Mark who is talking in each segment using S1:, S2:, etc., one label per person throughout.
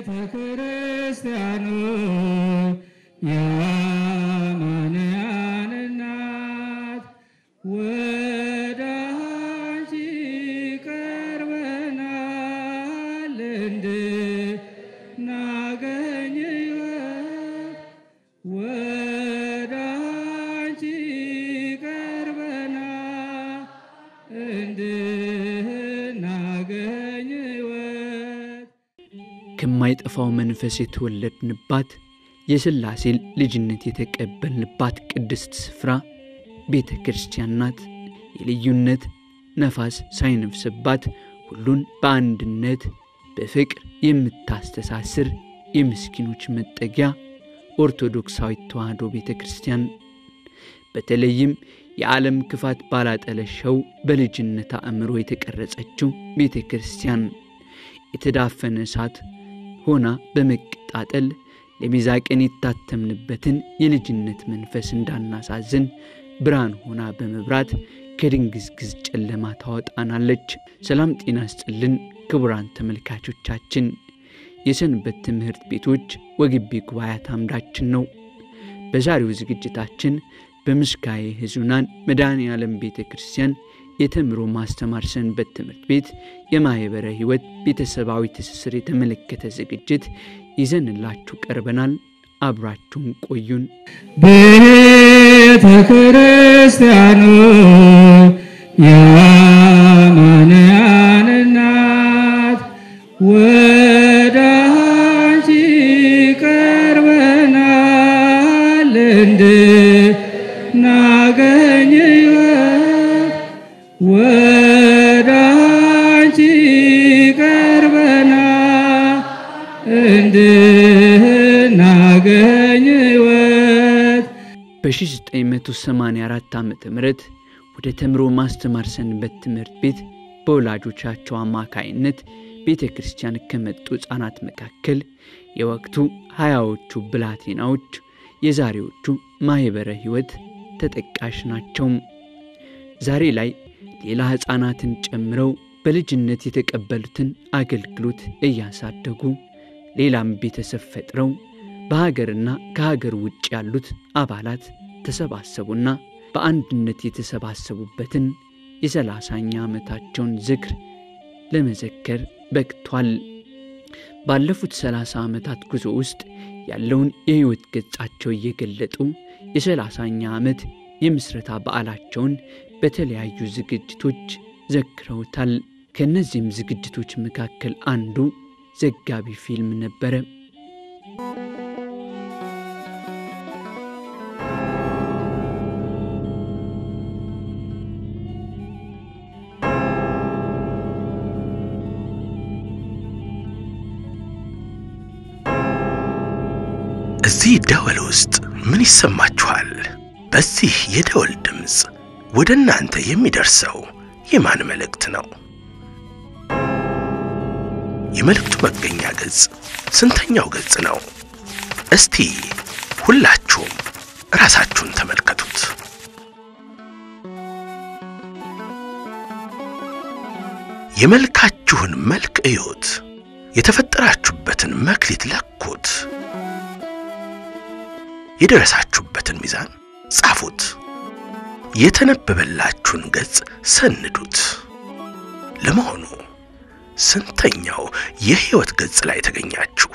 S1: ክርስቲያኑ የአማንያን እናት ወደ አንቺ ቀርበናል እንድናገኝ ሕይወት ወደ አንቺ ቀርበናል እንድናገኝ ሕይወት
S2: ከማይጠፋው መንፈስ የተወለድንባት የሥላሴ ልጅነት የተቀበልንባት ቅድስት ስፍራ ቤተ ክርስቲያን ናት። የልዩነት ነፋስ ሳይነፍስባት ሁሉን በአንድነት በፍቅር የምታስተሳስር የምስኪኖች መጠጊያ ኦርቶዶክሳዊት ተዋሕዶ ቤተ ክርስቲያን በተለይም የዓለም ክፋት ባላጠለሸው በልጅነት አእምሮ የተቀረጸችው ቤተ ክርስቲያን የተዳፈነ እሳት ሆና በመቀጣጠል ለቤዛ ቀን የታተምንበትን የልጅነት መንፈስ እንዳናሳዝን ብርሃን ሆና በመብራት ከድንግዝግዝ ጨለማ ታወጣናለች። ሰላም ጤና ስጥልን ክቡራን ተመልካቾቻችን፣ የሰንበት ትምህርት ቤቶች ወግቢ ጉባኤያት አምዳችን ነው። በዛሬው ዝግጅታችን በምስካየ ሕዙናን መድኃኔ ዓለም ቤተ ክርስቲያን የተምሮ ማስተማር ሰንበት ትምህርት ቤት የማኅበረ ሕይወት ቤተሰባዊ ትስስር የተመለከተ ዝግጅት ይዘንላችሁ ቀርበናል። አብራችሁን ቆዩን።
S1: ቤተ ክርስቲያኑ የአማንያን እናት ወደ አንቺ ቀርበናል እንድናገኝ ሕይወት ወደ አንቺ ቀርበናል እንድናገኝ ሕይወት
S2: በ1984 ዓ ም ወደ ተምሮ ማስተማር ሰንበት ትምህርት ቤት በወላጆቻቸው አማካይነት ቤተ ክርስቲያን ከመጡ ሕፃናት መካከል የወቅቱ ሀያዎቹ ብላቴናዎች የዛሬዎቹ ማኅበረ ሕይወት ተጠቃሽ ናቸው። ዛሬ ላይ ሌላ ሕፃናትን ጨምረው በልጅነት የተቀበሉትን አገልግሎት እያሳደጉ ሌላም ቤተሰብ ፈጥረው በሀገርና ከሀገር ውጭ ያሉት አባላት ተሰባሰቡና በአንድነት የተሰባሰቡበትን የሰላሳኛ ዓመታቸውን ዝክር ለመዘከር በቅቷል። ባለፉት ሰላሳ ዓመታት ጉዞ ውስጥ ያለውን የሕይወት ገጻቸው እየገለጡ የሰላሳኛ ዓመት የምስረታ በዓላቸውን በተለያዩ ዝግጅቶች ዘክረውታል። ከእነዚህም ዝግጅቶች መካከል አንዱ ዘጋቢ ፊልም ነበረ።
S3: እዚህ ደወል ውስጥ ምን ይሰማችኋል? በዚህ የደወል ድምፅ ወደ እናንተ የሚደርሰው የማን መልእክት ነው? የመልእክቱ መገኛ ገጽ ስንተኛው ገጽ ነው? እስቲ ሁላችሁም ራሳችሁን ተመልከቱት። የመልካችሁን መልክ እዩት። የተፈጠራችሁበትን መክሊት ለኩት። የደረሳችሁበትን ሚዛን ጻፉት። የተነበበላችሁን ገጽ ሰንዱት። ለመሆኑ ስንተኛው የሕይወት ገጽ ላይ ተገኛችሁ?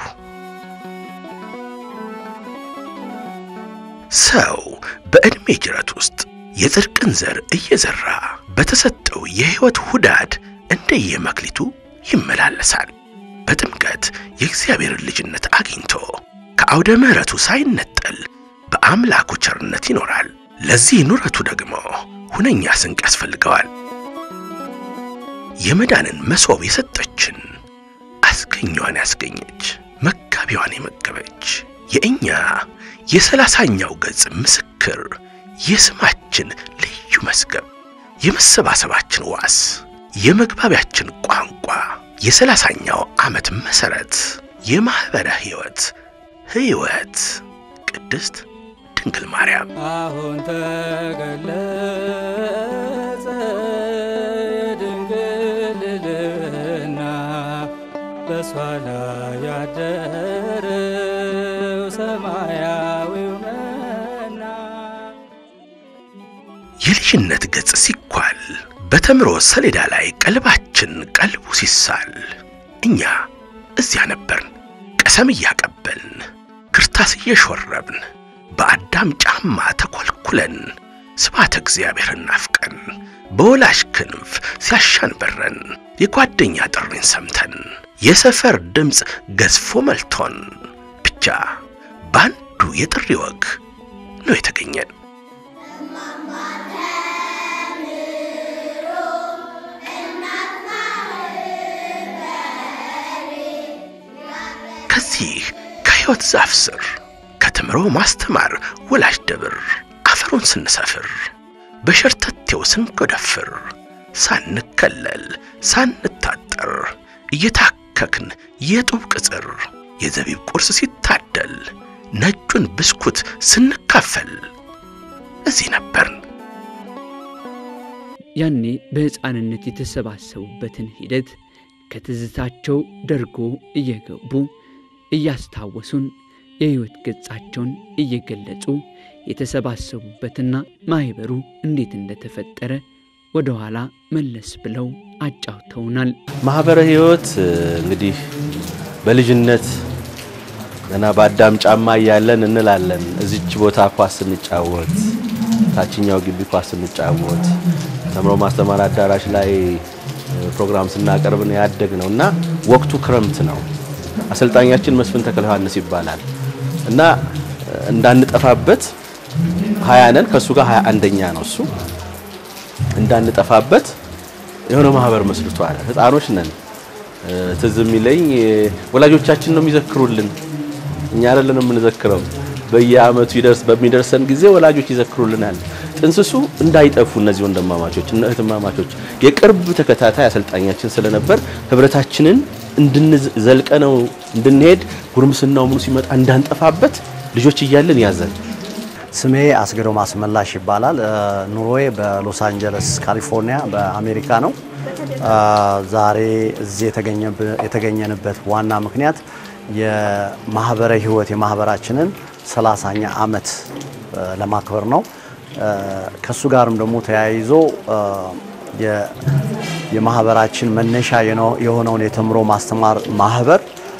S3: ሰው በዕድሜ ጅረት ውስጥ የጽድቅን ዘር እየዘራ በተሰጠው የሕይወት ሁዳድ እንደየመክሊቱ ይመላለሳል። በጥምቀት የእግዚአብሔርን ልጅነት አግኝቶ ከአውደ ምሕረቱ ሳይነጠል በአምላኩ ቸርነት ይኖራል። ለዚህ ኑረቱ ደግሞ ሁነኛ ስንቅ ያስፈልገዋል። የመዳንን መሶብ የሰጠችን አስገኟን ያስገኘች መጋቢዋን የመገበች የእኛ የሰላሳኛው ገጽ ምስክር የስማችን ልዩ መዝገብ የመሰባሰባችን ዋስ የመግባቢያችን ቋንቋ የሰላሳኛው ዓመት መሠረት የማኅበረ ሕይወት ሕይወት ቅድስት ድንግል ማርያም
S1: አሁን ተገለጸ የድንግል ልዕልና በሷ ላይ ያደረው ሰማያዊው መና
S3: የልጅነት ገጽ ሲኳል በተምሮ ሰሌዳ ላይ ቀልባችን ቀልቡ ሲሳል እኛ እዚያ ነበርን ቀሰም እያቀበልን ክርታስ እየሾረብን በአዳም ጫማ ተኰልኩለን ስባተ እግዚአብሔርን ናፍቀን በወላጅ ክንፍ ሲያሻን በረን የጓደኛ ጥሪን ሰምተን የሰፈር ድምፅ ገዝፎ መልቶን ብቻ በአንዱ የጥሪ ወግ ነው የተገኘን። ከዚህ ከሕይወት ዛፍ ስር ከትምሮ ማስተማር ወላጅ ደብር አፈሩን ስንሰፍር በሸርተቴው ስንጎደፍር ሳንከለል ሳንታጠር እየታከክን የጡብ ቅጽር የዘቢብ ቁርስ ሲታደል ነጩን ብስኩት ስንካፈል እዚህ ነበርን።
S2: ያኔ በሕፃንነት የተሰባሰቡበትን ሂደት ከትዝታቸው ደርጎ እየገቡ እያስታወሱን የሕይወት ገጻቸውን እየገለጹ የተሰባሰቡበትና ማኅበሩ እንዴት እንደተፈጠረ ወደ ኋላ መለስ ብለው አጫውተውናል።
S4: ማህበረ ሕይወት እንግዲህ በልጅነት ገና በአዳም ጫማ እያለን እንላለን እዚች ቦታ ኳስ ስንጫወት፣ ታችኛው ግቢ ኳስ ስንጫወት፣ ተምሮ ማስተማር አዳራሽ ላይ ፕሮግራም ስናቀርብ ነው ያደግ ነው እና ወቅቱ ክረምት ነው። አሰልጣኛችን መስፍን ተክለ ዮሐንስ ይባላል እና እንዳንጠፋበት ሀያ ነን ከእሱ ጋር ሀያ አንደኛ ነው እሱ እንዳንጠፋበት የሆነ ማህበር መስርቷል። ህፃኖች ነን። ትዝ የሚለኝ ወላጆቻችን ነው የሚዘክሩልን፣ እኛ አይደለን የምንዘክረው። በየአመቱ ይደርስ በሚደርሰን ጊዜ ወላጆች ይዘክሩልናል። ጥንስሱ እንዳይጠፉ እነዚህ ወንድማማቾች እና እህትማማቾች የቅርብ ተከታታይ አሰልጣኛችን ስለነበር ህብረታችንን እንድንዘልቀ ነው እንድንሄድ ጉርምስናው ምኑ ሲመጣ እንዳንጠፋበት ልጆች እያለን ያዘን።
S5: ስሜ አስገዶ ማስመላሽ ይባላል። ኑሮዬ በሎስ አንጀለስ ካሊፎርኒያ በአሜሪካ ነው። ዛሬ እዚህ የተገኘንበት ዋና ምክንያት የማህበረ ህይወት የማህበራችንን ሰላሳኛ አመት ለማክበር ነው። ከሱ ጋርም ደግሞ ተያይዞ የማህበራችን መነሻ የሆነውን የተምሮ ማስተማር ማህበር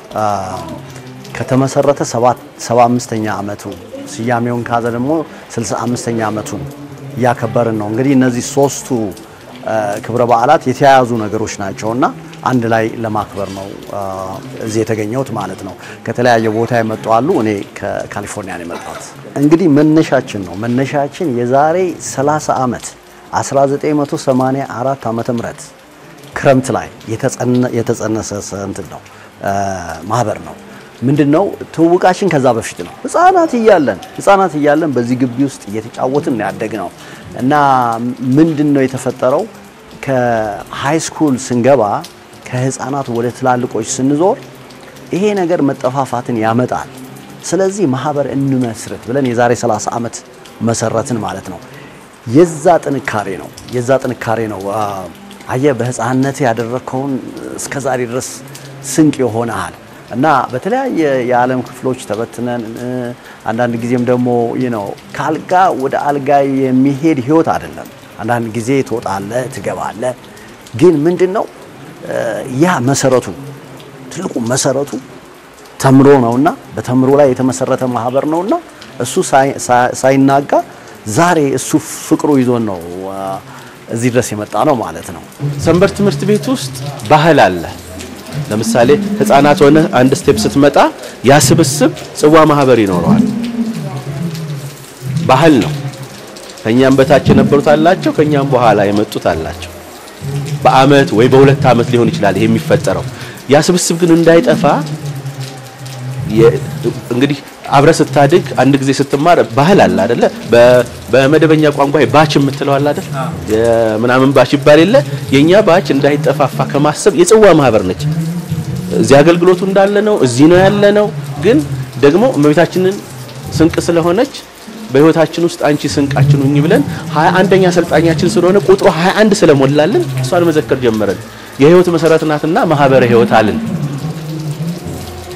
S5: ከተመሰረተ 75ኛ አመቱ ስያሜውን ካዘ ደግሞ 65ኛ አመቱን እያከበርን ነው። እንግዲህ እነዚህ ሶስቱ ክብረ በዓላት የተያያዙ ነገሮች ናቸውና አንድ ላይ ለማክበር ነው እዚህ የተገኘሁት ማለት ነው። ከተለያየ ቦታ የመጡ አሉ። እኔ ከካሊፎርኒያ ነው የመጣሁት። እንግዲህ መነሻችን ነው መነሻችን የዛሬ 30 ዓመት 1984 ዓመተ ምህረት ክረምት ላይ የተጸነሰ እንትን ነው ማህበር ነው። ምንድን ነው ትውውቃችን ከዛ በፊት ነው። ህፃናት እያለን ህፃናት እያለን በዚህ ግቢ ውስጥ እየተጫወትን ያደግ ነው እና ምንድን ነው የተፈጠረው ከሃይ ስኩል ስንገባ ከህፃናት ወደ ትላልቆች ስንዞር ይሄ ነገር መጠፋፋትን ያመጣል። ስለዚህ ማህበር እንመስርት ብለን የዛሬ 30 ዓመት መሰረትን ማለት ነው። የዛ ጥንካሬ ነው የዛ ጥንካሬ ነው አየ በህፃንነት ያደረግከውን እስከ ዛሬ ድረስ ስንቅ ይሆናል እና በተለያየ የዓለም ክፍሎች ተበትነን አንዳንድ ጊዜም ደግሞ ነው ከአልጋ ወደ አልጋ የሚሄድ ህይወት አይደለም። አንዳንድ ጊዜ ትወጣለህ፣ ትገባለህ። ግን ምንድን ነው ያ መሰረቱ ትልቁ መሰረቱ ተምሮ ነውና በተምሮ ላይ የተመሰረተ ማህበር ነውና እሱ ሳይናጋ ዛሬ እሱ ፍቅሩ ይዞን ነው እዚህ ድረስ የመጣ ነው ማለት ነው።
S4: ሰንበት ትምህርት ቤት ውስጥ ባህል አለ። ለምሳሌ ህፃናት ሆነ አንድ ስቴፕ ስትመጣ ያ ስብስብ ጽዋ ማህበር ይኖረዋል። ባህል ነው። ከኛም በታች የነበሩት አላቸው፣ ከኛም በኋላ የመጡት አላቸው። በአመት ወይ በሁለት አመት ሊሆን ይችላል ይሄ የሚፈጠረው። ያ ስብስብ ግን እንዳይጠፋ እንግዲህ አብረ ስታድግ አንድ ጊዜ ስትማር ባህል አለ አይደለ? በመደበኛ ቋንቋ ባች የምትለው አለ አይደል? የምናምን ባች ይባል የለ? የኛ ባች እንዳይጠፋፋ ከማሰብ የጽዋ ማህበር ነች። እዚህ አገልግሎቱ እንዳለ ነው፣ እዚህ ነው ያለ ነው። ግን ደግሞ እመቤታችንን ስንቅ ስለሆነች በህይወታችን ውስጥ አንቺ ስንቃችን ሁኚ ብለን 21ኛ አሰልጣኛችን ስለሆነ ቁጥሩ 21 ስለሞላልን እሷን መዘከር ጀመረን። የህይወት መሰረት ናትና ማህበረ ህይወት አልን።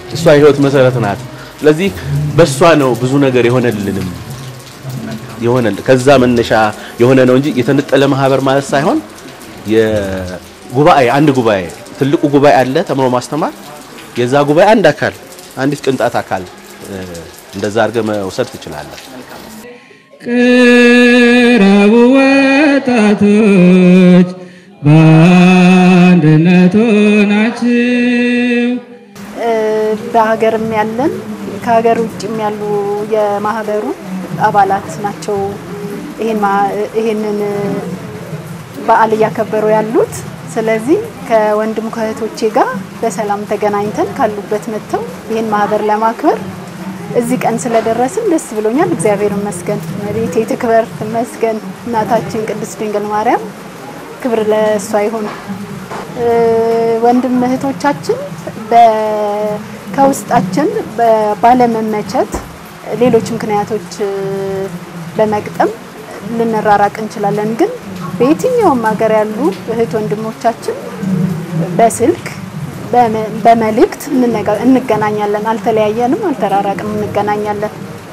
S4: እሷ የህይወት መሰረት ናት። ስለዚህ በእሷ ነው ብዙ ነገር የሆነልንም የሆነ ከዛ መነሻ የሆነ ነው እንጂ የተነጠለ ማህበር ማለት ሳይሆን የጉባኤ አንድ ጉባኤ ትልቁ ጉባኤ አለ ተምሮ ማስተማር የዛ ጉባኤ አንድ አካል አንዲት ቅንጣት አካል እንደዛ አድርገህ መውሰድ ትችላለህ።
S1: ቅረቡ ወጣቶች በአንድነት ሆናችሁ
S6: በሀገርም ያለን ከሀገር ውጭም ያሉ የማህበሩ አባላት ናቸው። ይሄን ማ- ይሄንን በዓል እያከበሩ ያሉት። ስለዚህ ከወንድም ከእህቶቼ ጋር በሰላም ተገናኝተን ካሉበት መጥተው ይህን ማህበር ለማክበር እዚህ ቀን ስለደረስን ደስ ብሎኛል። እግዚአብሔር ይመስገን። እመቤቴ ትክበር ትመስገን። እናታችን ቅድስት ድንግል ማርያም ክብር ለእሷ ይሁን። እ፣ ወንድም እህቶቻችን በ- ከውስጣችን በ- ባለመመቸት ሌሎች ምክንያቶች እ፣ በመግጠም ልንራራቅ እንችላለን። ግን በየትኛውም ሀገር ያሉ እህት ወንድሞቻችን በስልክ በመ- በመልእክት እንነጋ- እንገናኛለን። አልተለያየንም፣ አልተራራቅም፣ እንገናኛለን።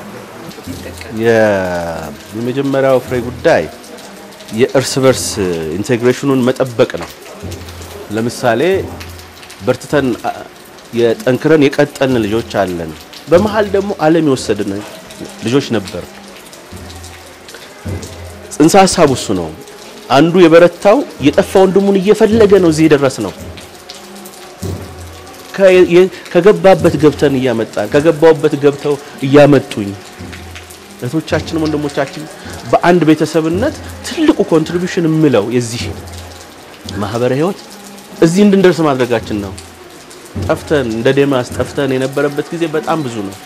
S4: የ- የመጀመሪያው ፍሬ ጉዳይ የእርስ በርስ ኢንቴግሬሽኑን መጠበቅ ነው። ለምሳሌ በርትተን አ- የጠንክረን የቀጠልን ልጆች አለን። በመሀል ደግሞ ዓለም የወሰድን ልጆች ነበር። ጽንሰ ሀሳቡ እሱ ነው። አንዱ የበረታው የጠፋ ወንድሙን እየፈለገ ነው እዚህ የደረስ ነው። ከ- የ- ከገባበት ገብተን እያመጣን ከገባውበት ገብተው እያመጡኝ እህቶቻችን ወንድሞቻችን በአንድ ቤተሰብነት ትልቁ ኮንትሪቢዩሽን የምለው የዚህ ማህበረ ህይወት እዚህ እንድንደርስ ማድረጋችን ነው። ጠፍተን እንደ ዴማስ ጠፍተን የነበረበት ጊዜ በጣም ብዙ ነው።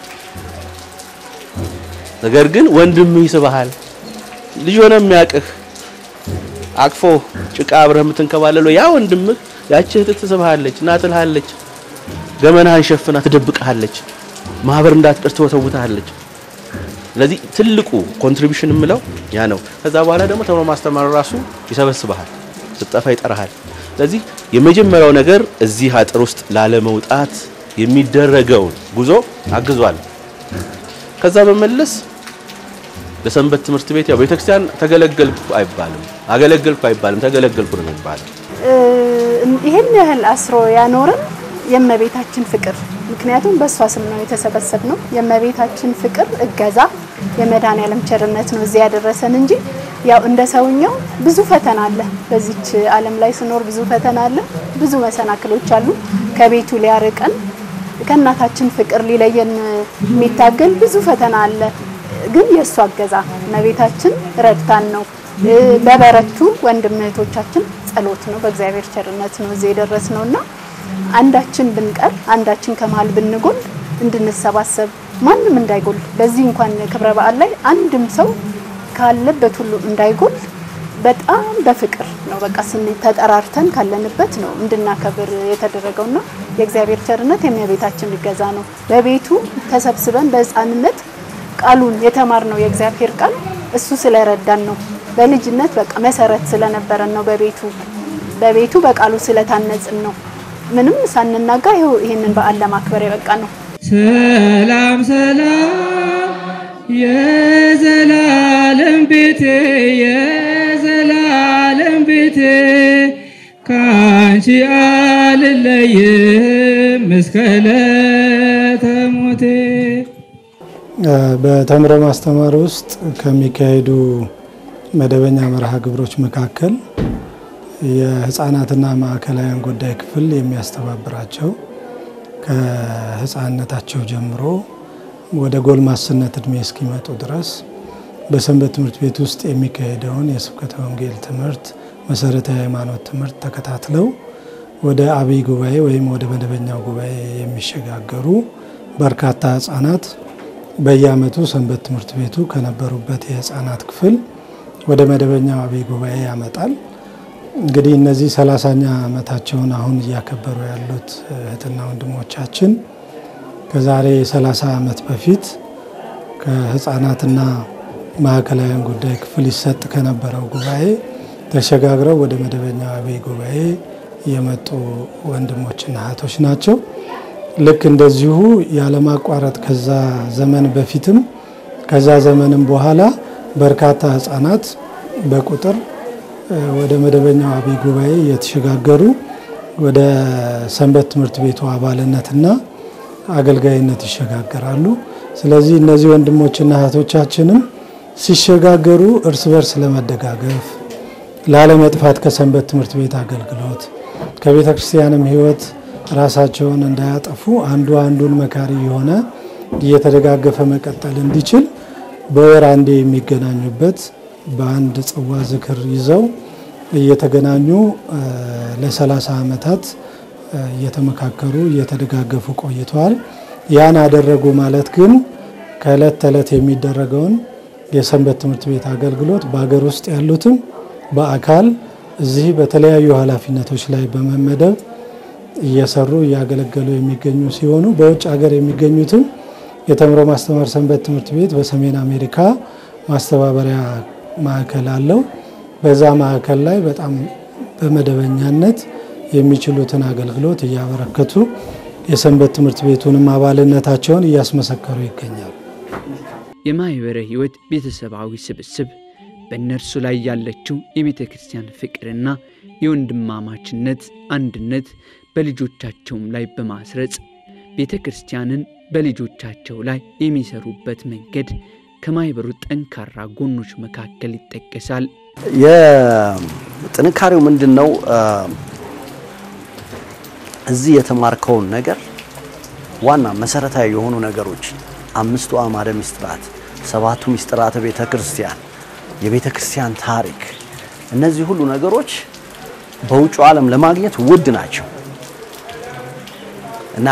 S4: ነገር ግን ወንድምህ ይስብሃል። ልጅ ሆነ የሚያቅህ አቅፎ ጭቃ አብረህ የምትንከባለለው ያ ወንድምህ ያቺ እህትህ ትስብሃለች እና ትልሃለች። ገመናህን ሸፍና ትደብቅሃለች። ማህበር እንዳትቀር ትወተውትሃለች። ስለዚህ ትልቁ ኮንትሪቢዩሽን የምለው ያ ነው። ከዛ በኋላ ደግሞ ተምሮ ማስተማር ራሱ ይሰበስብሃል፣ ስትጠፋ ይጠራሃል። ስለዚህ የመጀመሪያው ነገር እዚህ አጥር ውስጥ ላለመውጣት የሚደረገውን ጉዞ አግዟል። ከዛ በመለስ ለሰንበት ትምህርት ቤት ያው ቤተክርስቲያን ተገለገልኩ አይባልም፣ አገለገልኩ አይባልም፣ ተገለገልኩ ነው የሚባለው።
S6: እ፣ ይህን ያህል አስሮ ያኖረን የእመቤታችን ፍቅር፣ ምክንያቱም በእሷ ስም ነው የተሰበሰብ ነው። የእመቤታችን ፍቅር እገዛ፣ የመድኃኔዓለም ቸርነት ነው እዚህ ያደረሰን እንጂ ያው እንደ ሰውኛው ብዙ ፈተና አለ። በዚች ዓለም ላይ ስኖር ብዙ ፈተና አለ፣ ብዙ መሰናክሎች አሉ። ከቤቱ ሊያርቀን ከእናታችን ፍቅር ሊለየን የሚታገል ብዙ ፈተና አለ። ግን የእሷ እገዛ እመቤታችን ረድታን ነው። እ፣ በበረቱ ወንድም እህቶቻችን ጸሎት ነው፣ በእግዚአብሔር ቸርነት ነው እዚህ የደረስ ነው እና አንዳችን ብንቀር አንዳችን ከመሀል ብንጎል እንድንሰባሰብ ማንም እንዳይጎል በዚህ እንኳን ክብረ በዓል ላይ አንድም ሰው ካለበት ሁሉ እንዳይጎል በጣም በፍቅር ነው በቃ ስን ተጠራርተን ካለንበት ነው እንድናከብር የተደረገውና የእግዚአብሔር ቸርነት የእመቤታችን እገዛ ነው። በቤቱ ተሰብስበን በሕፃንነት ቃሉን የተማርነው የእግዚአብሔር ቃል እሱ ስለረዳን ነው። በልጅነት በቃ መሰረት ስለነበረን ነው። በቤቱ በቤቱ በቃሉ ስለታነጽን ነው። ምንም ሳንናጋ ይኸው ይህንን በዓል ለማክበር የበቃ ነው።
S1: ሰላም ሰላም የዘላለም ቤቴ የዘላለም ቤቴ ከአንቺ አልለይም እስከ ዕለተ ሞቴ።
S7: በተምሮ ማስተማር ውስጥ ከሚካሄዱ መደበኛ መርሃ ግብሮች መካከል የህፃናትና ማዕከላዊያን ጉዳይ ክፍል የሚያስተባብራቸው ከህፃንነታቸው ጀምሮ ወደ ጎልማስነት እድሜ እስኪመጡ ድረስ በሰንበት ትምህርት ቤት ውስጥ የሚካሄደውን የስብከተ ወንጌል ትምህርት፣ መሰረታዊ ሃይማኖት ትምህርት ተከታትለው ወደ አብይ ጉባኤ ወይም ወደ መደበኛው ጉባኤ የሚሸጋገሩ በርካታ ህጻናት በየዓመቱ ሰንበት ትምህርት ቤቱ ከነበሩበት የህፃናት ክፍል ወደ መደበኛው አብይ ጉባኤ ያመጣል። እንግዲህ እነዚህ ሰላሳኛ ዓመታቸውን አሁን እያከበሩ ያሉት እህትና ወንድሞቻችን ከዛሬ 30 ዓመት በፊት ከህፃናትና ማዕከላዊያን ጉዳይ ክፍል ይሰጥ ከነበረው ጉባኤ ተሸጋግረው ወደ መደበኛው አብይ ጉባኤ የመጡ ወንድሞችና እህቶች ናቸው። ልክ እንደዚሁ ያለማቋረጥ ከዛ ዘመን በፊትም ከዛ ዘመንም በኋላ በርካታ ህጻናት በቁጥር ወደ መደበኛው አብይ ጉባኤ እየተሸጋገሩ ወደ ሰንበት ትምህርት ቤቱ አባልነትና አገልጋይነት ይሸጋገራሉ። ስለዚህ እነዚህ ወንድሞችና እህቶቻችንም ሲሸጋገሩ እርስ በርስ ለመደጋገፍ ላለመጥፋት ከሰንበት ትምህርት ቤት አገልግሎት ከቤተ ክርስቲያንም ህይወት ራሳቸውን እንዳያጠፉ አንዱ አንዱን መካሪ የሆነ እየተደጋገፈ መቀጠል እንዲችል በወር አንዴ የሚገናኙበት በአንድ ጽዋ ዝክር ይዘው እየተገናኙ ለ30 ዓመታት እየተመካከሩ እየተደጋገፉ ቆይተዋል። ያን አደረጉ ማለት ግን ከእለት ተዕለት የሚደረገውን የሰንበት ትምህርት ቤት አገልግሎት በሀገር ውስጥ ያሉትም በአካል እዚህ በተለያዩ ኃላፊነቶች ላይ በመመደብ እየሰሩ እያገለገሉ የሚገኙ ሲሆኑ በውጭ ሀገር የሚገኙትም የተምሮ ማስተማር ሰንበት ትምህርት ቤት በሰሜን አሜሪካ ማስተባበሪያ ማዕከል አለው። በዛ ማዕከል ላይ በጣም በመደበኛነት የሚችሉትን አገልግሎት እያበረከቱ የሰንበት ትምህርት ቤቱንም አባልነታቸውን እያስመሰከሩ ይገኛሉ።
S2: የማኅበረ ሕይወት ቤተሰባዊ ስብስብ በእነርሱ ላይ ያለችው የቤተ ክርስቲያን ፍቅርና የወንድማማችነት አንድነት በልጆቻቸውም ላይ በማስረጽ ቤተ ክርስቲያንን በልጆቻቸው ላይ የሚሰሩበት መንገድ ከማኅበሩ ጠንካራ ጎኖች መካከል ይጠቀሳል።
S5: የጥንካሬው ምንድን ነው? እዚህ የተማርከውን ነገር ዋና መሰረታዊ የሆኑ ነገሮች አምስቱ አዕማደ ምስጢራት፣ ሰባቱ ምስጢራተ ቤተ ክርስቲያን፣ የቤተ ክርስቲያን ታሪክ፣ እነዚህ ሁሉ ነገሮች በውጭ ዓለም ለማግኘት ውድ ናቸው እና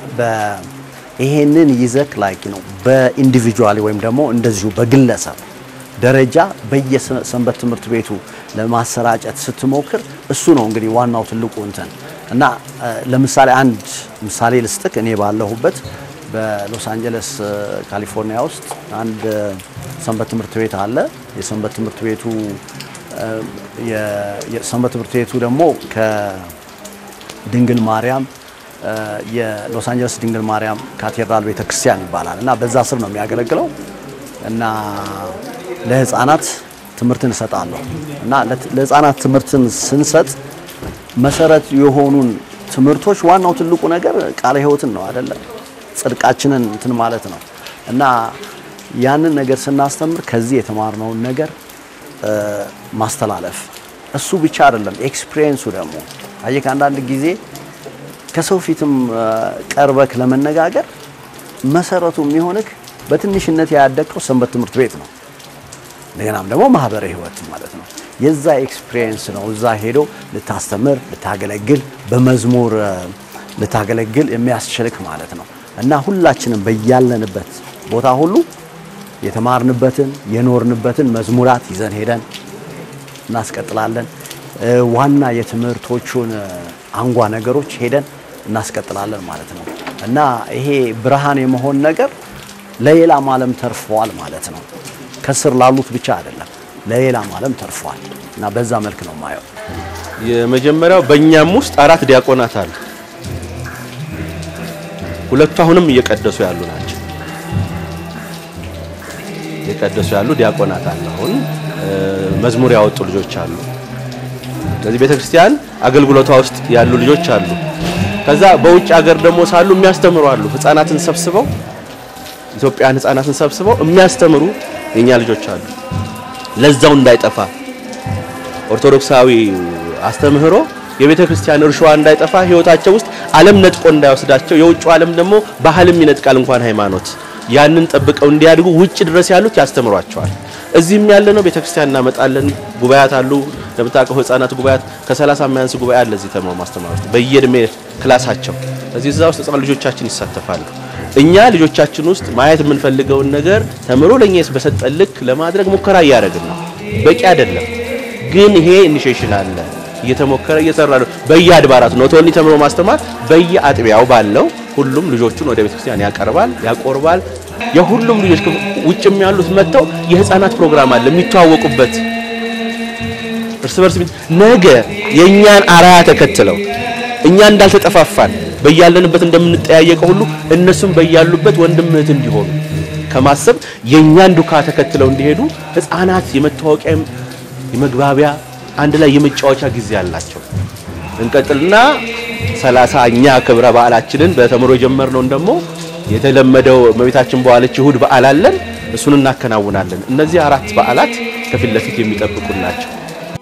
S5: ይሄንን ይዘክ ላይክ ነው በኢንዲቪጁዋሊ ወይም ደግሞ እንደዚሁ በግለሰብ ደረጃ በየሰንበት ትምህርት ቤቱ ለማሰራጨት ስትሞክር እሱ ነው እንግዲህ ዋናው ትልቁ እንትን እና ለምሳሌ አንድ ምሳሌ ልስጥክ። እኔ ባለሁበት በሎስ አንጀለስ ካሊፎርኒያ ውስጥ አንድ ሰንበት ትምህርት ቤት አለ። የሰንበት ትምህርት ቤቱ የሰንበት ትምህርት ቤቱ ደግሞ ከድንግል ማርያም የሎስ አንጀለስ ድንግል ማርያም ካቴድራል ቤተክርስቲያን ይባላል እና በዛ ስር ነው የሚያገለግለው እና ለህፃናት ትምህርትን እሰጣለሁ እና ለህፃናት ትምህርትን ስንሰጥ መሰረት የሆኑን ትምህርቶች ዋናው ትልቁ ነገር ቃለ ሕይወትን ነው አይደለ? ጽድቃችንን እንትን ማለት ነው እና ያንን ነገር ስናስተምር ከዚህ የተማርነውን ነገር ማስተላለፍ እሱ ብቻ አይደለም፣ ኤክስፒሪየንሱ ደግሞ አየህ አንዳንድ ጊዜ ከሰው ፊትም ቀርበክ ለመነጋገር መሰረቱ የሚሆንክ በትንሽነት ያደግከው ሰንበት ትምህርት ቤት ነው። እንደገናም ደግሞ ማህበረ ህይወት ማለት ነው። የዛ ኤክስፒሪየንስ ነው እዛ ሄዶ ልታስተምር፣ ልታገለግል፣ በመዝሙር ልታገለግል የሚያስችልክ ማለት ነው እና ሁላችንም በያለንበት ቦታ ሁሉ የተማርንበትን የኖርንበትን መዝሙራት ይዘን ሄደን እናስቀጥላለን። ዋና የትምህርቶቹን አንጓ ነገሮች ሄደን እናስቀጥላለን ማለት ነው እና ይሄ ብርሃን የመሆን ነገር ለሌላም ዓለም ተርፈዋል ማለት ነው። ከስር ላሉት ብቻ አይደለም፣ ለሌላም ዓለም ተርፈዋል እና በዛ መልክ ነው ማየው።
S4: የመጀመሪያው በእኛም ውስጥ አራት ዲያቆናት አሉ። ሁለቱ አሁንም እየቀደሱ ያሉ ናቸው። እየቀደሱ ያሉ ዲያቆናት አሉ። አሁን መዝሙር ያወጡ ልጆች አሉ። ስለዚህ ቤተክርስቲያን አገልግሎቷ ውስጥ ያሉ ልጆች አሉ። ከዛ በውጭ ሀገር ደግሞ ሳሉ የሚያስተምሩ አሉ። ህፃናትን ሰብስበው ኢትዮጵያን ህፃናትን ሰብስበው የሚያስተምሩ የኛ ልጆች አሉ። ለዛው እንዳይጠፋ ኦርቶዶክሳዊ አስተምህሮ የቤተ ክርስቲያን እርሻዋ እንዳይጠፋ ህይወታቸው ውስጥ ዓለም ነጥቆ እንዳይወስዳቸው የውጭ ዓለም ደግሞ ባህልም ይነጥቃል እንኳን ሃይማኖት ያንን ጠብቀው እንዲያድጉ ውጭ ድረስ ያሉት ያስተምሯቸዋል። እዚህም ያለ ነው ቤተክርስቲያን እናመጣለን። ጉባኤያት አሉ እንደምታውቀው ህፃናት ጉባኤያት ከ30 የማያንስ ጉባኤ አለ እዚህ ተምሮ ማስተማር ውስጥ በየእድሜ ክላሳቸው እዚህ እዛ ውስጥ ህፃን ልጆቻችን ይሳተፋሉ። እኛ ልጆቻችን ውስጥ ማየት የምንፈልገውን ነገር ተምሮ ለኛ በሰጠን ልክ ለማድረግ ሙከራ እያደረግን ነው። በቂ አይደለም ግን ይሄ ኢኒሼሽን አለ እየተሞከረ እየሰራ ነው። በየአድባራቱ ነው ቶኒ ተምሮ ማስተማር በየአጥቢያው ባለው ሁሉም ልጆቹን ወደ ቤተክርስቲያን ያቀርባል፣ ያቆርባል። የሁሉም ልጆች ውጭም ያሉት መጥተው የህፃናት ፕሮግራም አለ የሚተዋወቁበት እርስ በርስ ነገ የእኛን አራያ ተከትለው እኛ እንዳልተጠፋፋን በያለንበት እንደምንጠያየቀው ሁሉ እነሱም በያሉበት ወንድም እህት እንዲሆኑ ከማሰብ የእኛን ዱካ ተከትለው እንዲሄዱ ህፃናት የመታወቂያ የመግባቢያ አንድ ላይ የመጫወቻ ጊዜ አላቸው። እንቀጥልና ሰላሳኛ ክብረ በዓላችንን በተምሮ የጀመርነውን ደግሞ የተለመደው እመቤታችን በዋለች እሁድ በዓል አለን። እሱን እናከናውናለን። እነዚህ አራት በዓላት ከፊት ለፊት የሚጠብቁን ናቸው።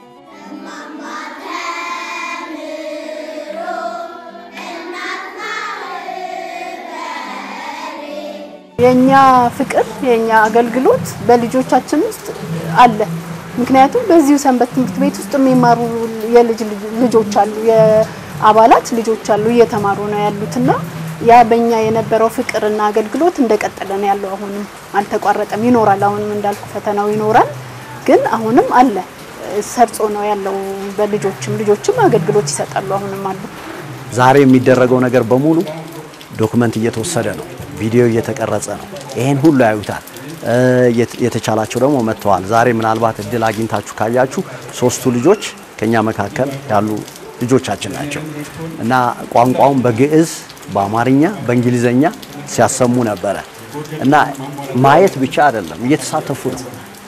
S6: የኛ ፍቅር የኛ አገልግሎት በልጆቻችን ውስጥ አለ። ምክንያቱም በዚሁ ሰንበት ትምህርት ቤት ውስጥ የሚማሩ የልጅ ልጆች አሉ፣ የአባላት ልጆች አሉ እየተማሩ ነው ያሉትና ያ በእኛ የነበረው ፍቅርና አገልግሎት እንደቀጠለ ነው ያለው። አሁንም አልተቋረጠም፣ ይኖራል። አሁንም እንዳልኩ ፈተናው ይኖራል፣ ግን አሁንም አለ፣ ሰርጾ ነው ያለው። በልጆችም ልጆችም አገልግሎት ይሰጣሉ፣ አሁንም አሉ።
S5: ዛሬ የሚደረገው ነገር በሙሉ ዶክመንት እየተወሰደ ነው፣ ቪዲዮ እየተቀረጸ ነው። ይሄን ሁሉ ያዩታል። የተቻላቸው ደግሞ መጥተዋል። ዛሬ ምናልባት እድል አግኝታችሁ ካያችሁ ሶስቱ ልጆች ከኛ መካከል ያሉ ልጆቻችን ናቸው እና ቋንቋውን በግዕዝ በአማርኛ በእንግሊዘኛ ሲያሰሙ ነበረ እና ማየት ብቻ አይደለም እየተሳተፉ ነው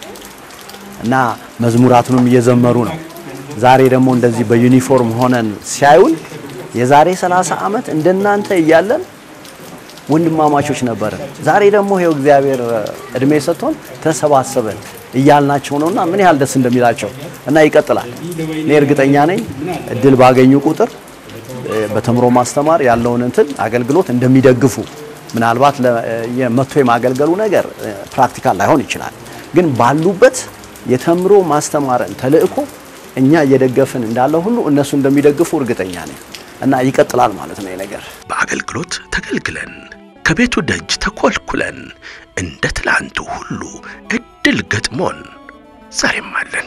S5: እና መዝሙራቱንም እየዘመሩ ነው። ዛሬ ደግሞ እንደዚህ በዩኒፎርም ሆነን ሲያዩን የዛሬ 30 ዓመት እንደናንተ እያለን ወንድማማቾች ነበርን። ዛሬ ደግሞ ይሄው እግዚአብሔር እድሜ ሰጥቶን ተሰባሰበን እያልናቸው ነውና ምን ያህል ደስ እንደሚላቸው እና ይቀጥላል። እኔ እርግጠኛ ነኝ እድል ባገኙ ቁጥር በተምሮ ማስተማር ያለውን እንትን አገልግሎት እንደሚደግፉ ምናልባት መጥቶ የማገልገሉ ነገር ፕራክቲካል ላይሆን ይችላል፣ ግን ባሉበት የተምሮ ማስተማርን ተልእኮ እኛ እየደገፍን እንዳለ ሁሉ እነሱ እንደሚደግፉ እርግጠኛ ነኝ እና ይቀጥላል ማለት ነው ነገር
S3: በአገልግሎት ተገልግለን ከቤቱ ደጅ ተኮልኩለን እንደ ትላንቱ ሁሉ እድል ገጥሞን ዛሬም አለን።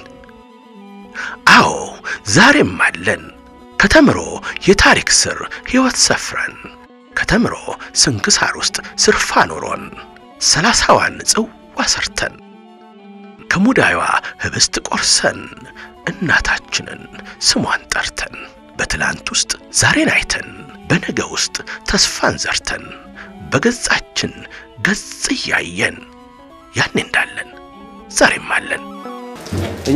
S3: አዎ ዛሬም አለን። ከተምሮ የታሪክ ስር ሕይወት ሰፍረን ከተምሮ ስንክሳር ውስጥ ስርፋ ኖሮን ሰላሳዋን ጽዋ ሰርተን ከሙዳዩዋ ህብስት ቆርሰን እናታችንን ስሟን ጠርተን በትላንት ውስጥ ዛሬን አይተን በነገ ውስጥ ተስፋን ዘርተን በገጻችን ገጽ እያየን ያኔ እንዳለን ዛሬም አለን።
S4: እኛ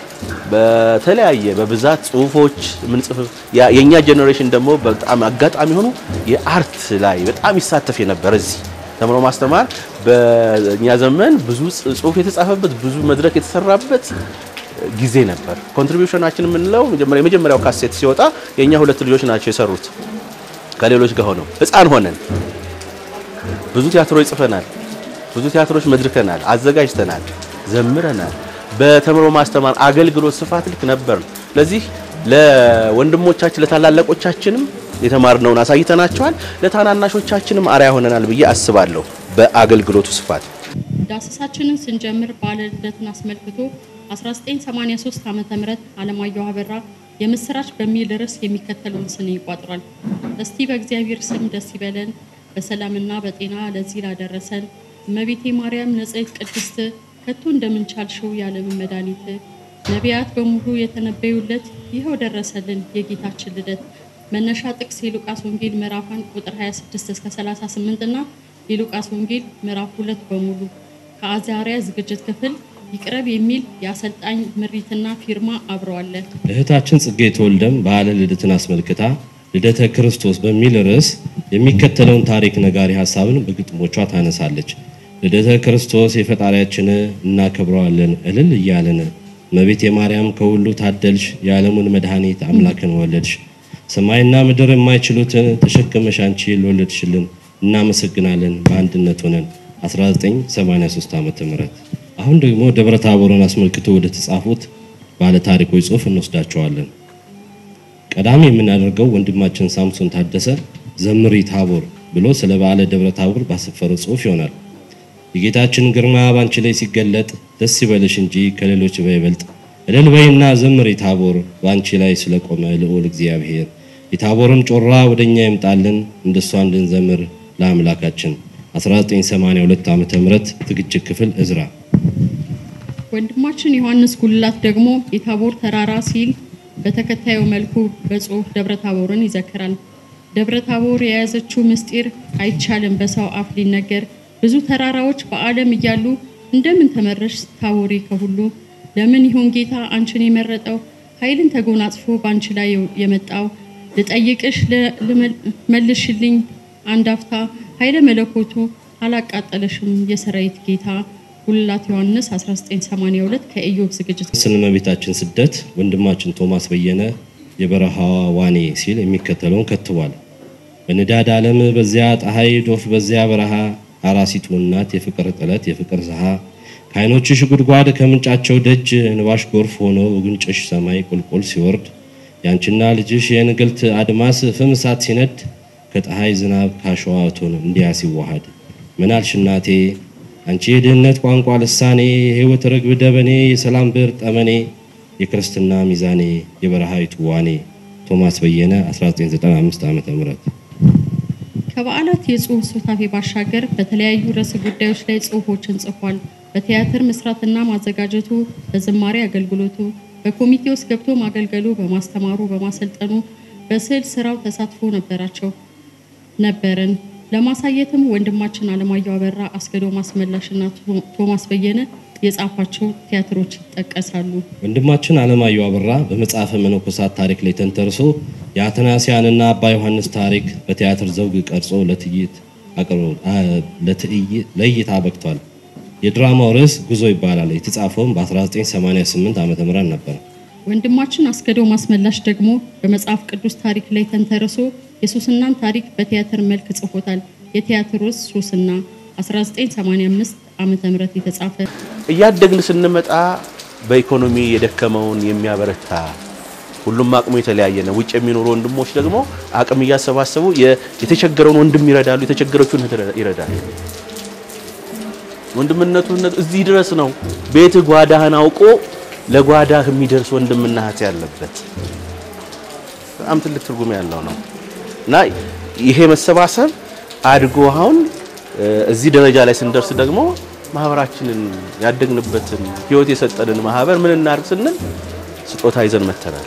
S4: በተለያየ በብዛት ጽሁፎች ምንጽፍ የኛ ጄኔሬሽን ደግሞ በጣም አጋጣሚ ሆኖ የአርት ላይ በጣም ይሳተፍ የነበረ እዚህ ተምሮ ማስተማር በእኛ ዘመን ብዙ ጽሁፍ የተጻፈበት ብዙ መድረክ የተሰራበት ጊዜ ነበር። ኮንትሪቢዩሽናችን የምንለው የመጀመሪያው ካሴት ሲወጣ የኛ ሁለት ልጆች ናቸው የሰሩት ከሌሎች ጋር ሆነው ህፃን ሆነን ብዙ ቲያትሮች ጽፈናል። ብዙ ቲያትሮች መድርከናል፣ አዘጋጅተናል፣ ዘምረናል። በተምሮ ማስተማር አገልግሎት ስፋት ልክ ነበር። ስለዚህ ለወንድሞቻችን ለታላላቆቻችንም የተማርነውን አሳይተናቸዋል። ለታናናሾቻችንም አርያ ሆነናል ብዬ አስባለሁ። በአገልግሎቱ ስፋት
S8: ዳሰሳችንን ስንጀምር በዓለ ልደትን አስመልክቶ 1983 ዓመተ ምህረት አለማየሁ አበራ የምስራች በሚል ርዕስ የሚከተለውን ስን ይቋጥራል። እስቲ በእግዚአብሔር ስም ደስ ይበለን በሰላምና በጤና ለዚህ ላደረሰን እመቤቴ ማርያም ንጽሕት ቅድስት ከቶ እንደምንቻልሽው የዓለምን መድኃኒት ነቢያት በሙሉ የተነበዩለት ይኸው ደረሰልን የጌታችን ልደት። መነሻ ጥቅስ የሉቃስ ወንጌል ምዕራፍ 1 ቁጥር 26 እስከ 38 እና የሉቃስ ወንጌል ምዕራፍ 2 በሙሉ ከአዛሪያ ዝግጅት ክፍል ይቅረብ የሚል የአሰልጣኝ ምሪትና ፊርማ አብረዋለ።
S9: እህታችን ጽጌ ተወልደም በዓለ ልደትን አስመልክታ ልደተ ክርስቶስ በሚል ርዕስ የሚከተለውን ታሪክ ነጋሪ ሀሳብን በግጥሞቿ ታነሳለች። ልደተ ክርስቶስ የፈጣሪያችን እናከብረዋለን እልል እያለን እመቤቴ ማርያም ከሁሉ ታደልሽ፣ የዓለሙን መድኃኒት አምላክን ወለድሽ። ሰማይና ምድር የማይችሉትን ተሸክመሽ አንቺ ለወለድሽልን እናመሰግናለን በአንድነት ሆነን 1983 ዓመተ ምህረት አሁን ደግሞ ደብረ ታቦርን አስመልክቶ ወደ ተጻፉት ባለ ታሪኮች ጽሑፍ እንወስዳቸዋለን። ቀዳሚ የምናደርገው ወንድማችን ሳምሶን ታደሰ ዘምሪ ታቦር ብሎ ስለ በዓለ ደብረ ታቦር ባሰፈረው ጽሑፍ ይሆናል። የጌታችን ግርማ ባንቺ ላይ ሲገለጥ ደስ ይበልሽ እንጂ ከሌሎች በይበልጥ እልል በይና ዘምሪ ታቦር ባንቺ ላይ ስለቆመ ልዑል እግዚአብሔር የታቦርም ጮራ ወደኛ ይምጣልን እንደሷ እንድንዘምር ለአምላካችን 1982 ዓመተ ምህረት ዝግጅት ክፍል እዝራ
S8: ወንድማችን ዮሐንስ ጉልላት ደግሞ የታቦር ተራራ ሲል በተከታዩ መልኩ በጽሑፍ ደብረ ታቦርን ይዘክራል። ደብረ ታቦር የያዘችው ምስጢር አይቻልም በሰው አፍ ሊነገር። ብዙ ተራራዎች በዓለም እያሉ እንደምን ተመረሽ ታቦሬ ከሁሉ? ለምን ይሆን ጌታ አንቺን የመረጠው? ኃይልን ተጎናጽፎ በአንቺ ላይ የመጣው ልጠይቅሽ መልሽልኝ አንድ አፍታ ኃይለ መለኮቱ አላቃጠለሽም የሰራዊት ጌታ ጉልላት ዮሐንስ 1982 ከኢዮብ ዝግጅት
S9: ስለ እመቤታችን ስደት ወንድማችን ቶማስ በየነ የበረሃዋ ዋኔ ሲል የሚከተለውን ከትቧል። በንዳድ ዓለም በዚያ ፀሐይ ዶፍ በዚያ በረሃ አራሲቱ እናት የፍቅር ጥለት የፍቅር ዝሃ ከዓይኖችሽ ጉድጓድ ከምንጫቸው ደጅ እንባሽ ጎርፍ ሆኖ ጉንጭሽ ሰማይ ቁልቁል ሲወርድ ያንቺና ልጅሽ የእንግልት አድማስ ፍም እሳት ሲነድ ከፀሐይ ዝናብ ካሸዋ እቶን እንዲያ ሲዋሃድ ምናልሽ እናቴ አንቺ የድህነት ቋንቋ ልሳኔ የሕይወት ርግብ ደበኔ የሰላም ብር ጠመኔ የክርስትና ሚዛኔ የበረሃይቱ ዋኔ ቶማስ በየነ 1995 ዓ.ም
S8: ከበዓላት የጽሑፍ ሱታፌ ባሻገር በተለያዩ ርዕሰ ጉዳዮች ላይ ጽሑፎችን ጽፏል። በቲያትር መስራትና ማዘጋጀቱ፣ በዝማሬ አገልግሎቱ፣ በኮሚቴ ውስጥ ገብቶ ማገልገሉ፣ በማስተማሩ፣ በማሰልጠኑ፣ በስዕል ስራው ተሳትፎ ነበራቸው ነበረን። ለማሳየትም ወንድማችን አለማየሁ አበራ፣ አስገዶ ማስመላሽና ቶማስ በየነ የጻፏቸው ቲያትሮች ይጠቀሳሉ።
S9: ወንድማችን አለማየሁ አበራ በመጽሐፈ መነኮሳት ታሪክ ላይ ተንተርሶ የአትናሲያንና አባ ዮሐንስ ታሪክ በቲያትር ዘውግ ቀርጾ ለትዕይንት አቅርቦ ለእይታ በቅቷል። የድራማው ርዕስ ጉዞ ይባላል። የተጻፈውም በ1988 ዓ ም ነበር።
S8: ወንድማችን አስገዶ ማስመላሽ ደግሞ በመጽሐፍ ቅዱስ ታሪክ ላይ ተንተርሶ የሱስናን ታሪክ በቲያትር መልክ ጽፎታል። የቲያትር ርዕስ ሱስና 1985 ዓመተ ምህረት የተጻፈ
S3: እያደግን ስንመጣ በኢኮኖሚ የደከመውን የሚያበረታ ሁሉም አቅሙ የተለያየ ነው። ውጭ የሚኖሩ ወንድሞች ደግሞ አቅም እያሰባሰቡ የተቸገረውን ወንድም ይረዳሉ፣ የተቸገረችውን ይረዳሉ። ወንድምነቱ እዚህ ድረስ ነው። ቤት ጓዳህን አውቆ ለጓዳህ የሚደርስ ወንድምና እህት ያለበት በጣም ትልቅ ትርጉም ያለው ነው እና ይሄ መሰባሰብ አድጎ አሁን እዚህ ደረጃ ላይ ስንደርስ ደግሞ ማህበራችንን ያደግንበትን ህይወት የሰጠንን ማህበር ምን እናድርግ ስንል ስጦታ ይዘን መተናል።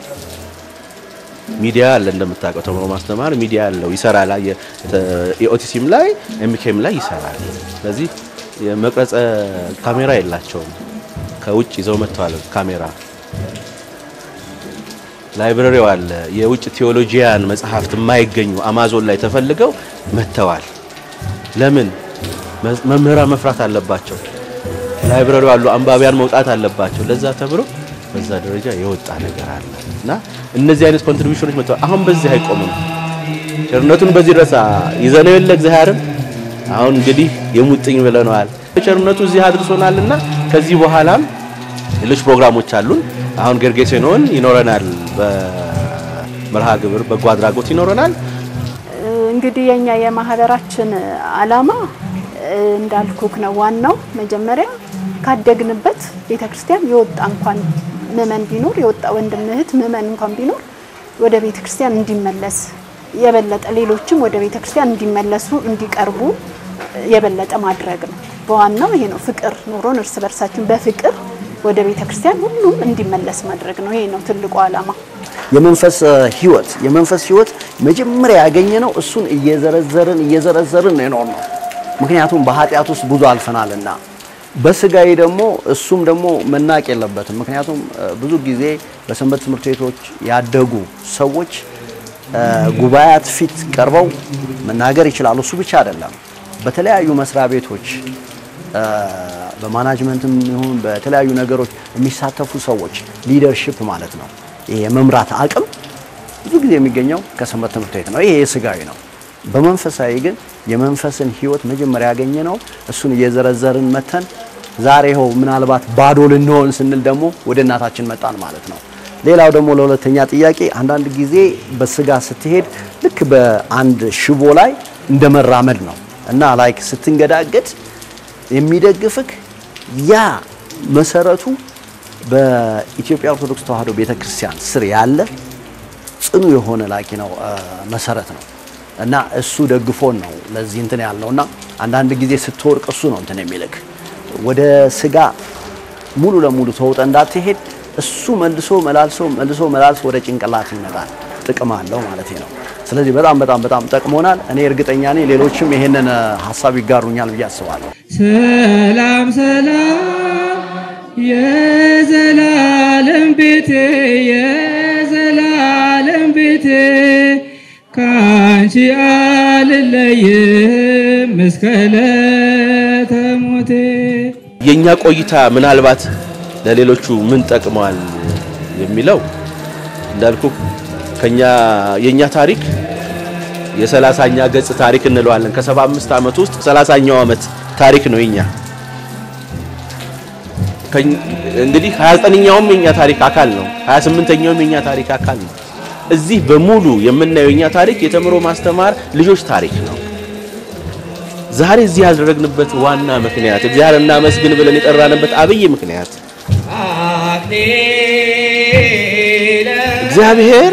S3: ሚዲያ አለ እንደምታውቀው፣ ተምሮ ማስተማር ሚዲያ አለው ይሰራል። የኦቲሲም ላይ ኤምኬም ላይ ይሰራል። ስለዚህ የመቅረጸ ካሜራ የላቸውም። ከውጭ ይዘው መጥተዋል ካሜራ። ላይብረሪው አለ። የውጭ ቴዎሎጂያን መጽሐፍት የማይገኙ አማዞን ላይ ተፈልገው መጥተዋል። ለምን መምህራን መፍራት አለባቸው። ላይብረሪው አሉ አንባቢያን መውጣት አለባቸው። ለዛ ተብሎ በዛ ደረጃ የወጣ ነገር አለ እና እነዚህ አይነት ኮንትሪቢዩሽኖች መጥተዋል። አሁን በዚህ አይቆምም። ቸርነቱን በዚህ ድረስ ይዘነው የለ እግዚአብሔርም አሁን እንግዲህ የሙጥኝ ብለነዋል። ቸርነቱ እዚህ አድርሶናልና ከዚህ በኋላም ሌሎች ፕሮግራሞች አሉን። አሁን ገርጌሴኖን ይኖረናል፣ በመርሃ ግብር በጎ አድራጎት ይኖረናል።
S6: እንግዲህ የኛ የማህበራችን አላማ እንዳልኩክ ነው። ዋናው መጀመሪያ ካደግንበት ቤተክርስቲያን የወጣ እንኳን ምእመን ቢኖር የወጣ ወንድም እህት ምእመን እንኳን ቢኖር ወደ ቤተክርስቲያን እንዲመለስ የበለጠ ሌሎችም ወደ ቤተክርስቲያን እንዲመለሱ እንዲቀርቡ የበለጠ ማድረግ ነው። በዋናው ይሄ ነው። ፍቅር ኖሮን እርስ በርሳችን በፍቅር ወደ ቤተክርስቲያን ሁሉም እንዲመለስ ማድረግ ነው። ይሄ ነው ትልቁ ዓላማ።
S5: የመንፈስ ህይወት የመንፈስ ህይወት መጀመሪያ ያገኘ ነው። እሱን እየዘረዘርን እየዘረዘርን ነው ነው ምክንያቱም በኃጢአት ውስጥ ብዙ አልፈናልና በስጋዬ ደግሞ እሱም ደግሞ መናቅ የለበትም። ምክንያቱም ብዙ ጊዜ በሰንበት ትምህርት ቤቶች ያደጉ ሰዎች ጉባኤያት ፊት ቀርበው መናገር ይችላሉ። እሱ ብቻ አይደለም። በተለያዩ መስሪያ ቤቶች በማናጅመንትም ይሁን በተለያዩ ነገሮች የሚሳተፉ ሰዎች ሊደርሺፕ ማለት ነው። ይሄ የመምራት አቅም ብዙ ጊዜ የሚገኘው ከሰንበት ትምህርት ቤት ነው። ይሄ የስጋዊ ነው። በመንፈሳዊ ግን የመንፈስን ህይወት መጀመሪያ ያገኘ ነው። እሱን እየዘረዘርን መተን ዛሬ ይኸው ምናልባት ባዶ ልንሆን ስንል ደግሞ ወደ እናታችን መጣን ማለት ነው። ሌላው ደግሞ ለሁለተኛ ጥያቄ አንዳንድ ጊዜ በስጋ ስትሄድ ልክ በአንድ ሽቦ ላይ እንደ መራመድ ነው እና ላይክ ስትንገዳገድ የሚደግፍክ ያ መሰረቱ በኢትዮጵያ ኦርቶዶክስ ተዋሕዶ ቤተክርስቲያን ስር ያለ ጽኑ የሆነ ላኪ ነው መሰረት ነው እና እሱ ደግፎን ነው ለዚህ እንትን ያልነው እና አንዳንድ ጊዜ ስትወርቅ እሱ ነው እንትን የሚልክ ወደ ስጋ ሙሉ ለሙሉ ተውጠ እንዳትሄድ እሱ መልሶ መላልሶ መልሶ መላልሶ ወደ ጭንቅላት ይመጣል። ጥቅም አለው ማለት ነው። ስለዚህ በጣም በጣም በጣም ጠቅሞናል። እኔ እርግጠኛ ነኝ ሌሎችም ይሄንን ሀሳብ ይጋሩኛል ብዬ አስባለሁ።
S1: ሰላም ሰላም የዘላለም ቤቴ የዘላለም ቤቴ ካንቺ አልለይም እስከ ዕለተ ሞቴ።
S3: የኛ ቆይታ ምናልባት ለሌሎቹ ምን ጠቅመዋል የሚለው እንዳልኩ ከኛ የኛ ታሪክ የሰላሳኛ ገጽ ታሪክ እንለዋለን። ከሰባ አምስት ዓመት ውስጥ ሰላሳኛው ዓመት ታሪክ ነው የኛ። እንግዲህ 29ኛውም የኛ ታሪክ አካል ነው። 28ኛውም የኛ ታሪክ አካል ነው። እዚህ በሙሉ የምናየው የኛ ታሪክ የተምሮ ማስተማር ልጆች ታሪክ ነው። ዛሬ እዚህ ያደረግንበት ዋና ምክንያት እግዚአብሔር እናመስግን ብለን የጠራንበት አብይ ምክንያት እግዚአብሔር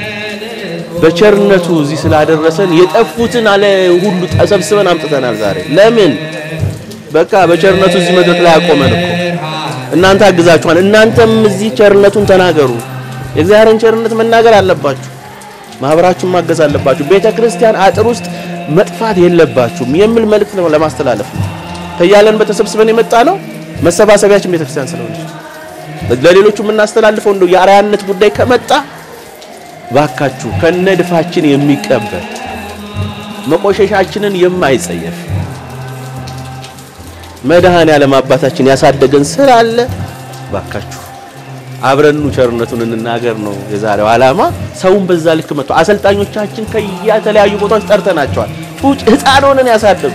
S3: በቸርነቱ እዚህ ስላደረሰን የጠፉትን አለ ሁሉ ተሰብስበን አምጥተናል። ዛሬ ለምን በቃ በቸርነቱ እዚህ መድረክ ላይ አቆመን እኮ። እናንተ አግዛችኋል። እናንተም እዚህ ቸርነቱን ተናገሩ። የእግዚአብሔርን ቸርነት መናገር አለባችሁ። ማህበራችሁን ማገዝ አለባችሁ። ቤተ ክርስቲያን አጥር ውስጥ መጥፋት የለባችሁም የሚል መልእክት ነው ለማስተላለፍ ነው። ከያለን በተሰብስበን የመጣ ነው። መሰባሰቢያችን ቤተ ክርስቲያን ስለሆነች ለሌሎቹ የምናስተላልፈው እንደው የአርአያነት ጉዳይ ከመጣ ባካችሁ ከነድፋችን የሚቀበል መቆሸሻችንን የማይጸየፍ መድኃኔ ዓለም አባታችን ያሳደገን ስራ አለ። ባካችሁ አብረኑ ቸርነቱን እንናገር ነው የዛሬው ዓላማ። ሰውን በዛ ልክ መጥቶ አሰልጣኞቻችን ከየተለያዩ ቦታዎች ጠርተናቸዋል። ጩጭ ሕፃን ሆነን ያሳደጉ